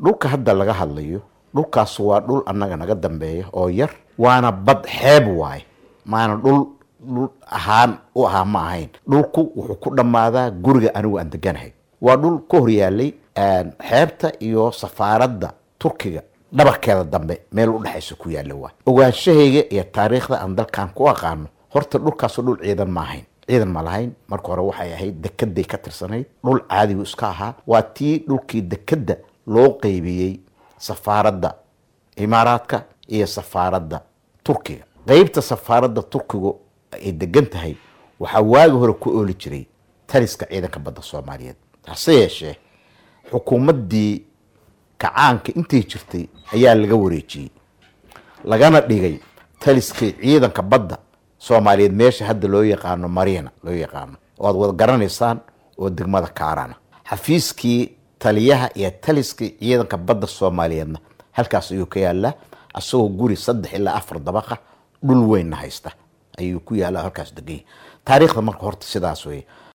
dhulka hadda laga hadlayo dhulkaas waa dhul annaga naga dambeeya oo yar waana bad xeeb waaye maana dhul dhul ahaan u ahaa ma ahayn dhulku wuxuu ku dhammaadaa guriga anigu aan deganahay waa dhul ka horyaalay xeebta iyo safaaradda turkiga dhabarkeeda dambe meel u dhexaysa ku yaalla waa ogaanshahayga iyo taariikhda aan dalkan ku aqaano horta dhulkaasu dhul ciidan ma ahayn ciidan ma lahayn marka hore waxay ahayd dekeday ka tirsanayd dhul caadigu iska ahaa waa tii dhulkii dekedda loo qeybiyey safaaradda imaaraadka iyo safaaradda turkiga qeybta safaaradda turkigu ay degan tahay waxaa waagi hore ku ooli jiray taliska ciidanka badda soomaaliyeed hase yeeshee xukuumaddii kacaanka intay jirtay ayaa laga wareejiyey lagana dhigay taliskii ciidanka badda soomaaliyeed meesha hadda loo yaqaano mariina loo yaqaano oo aad wada garanaysaan oo degmada kaarana xafiiskii taliyaha iyo taliskii ciidanka badda soomaaliyeedna halkaas ayuu ka yaallaa asagoo guri saddex ilaa afar dabaqa dhul weynna haysta ayuu ku yaalla halkaas deganya taariikhda marka horta sidaas weye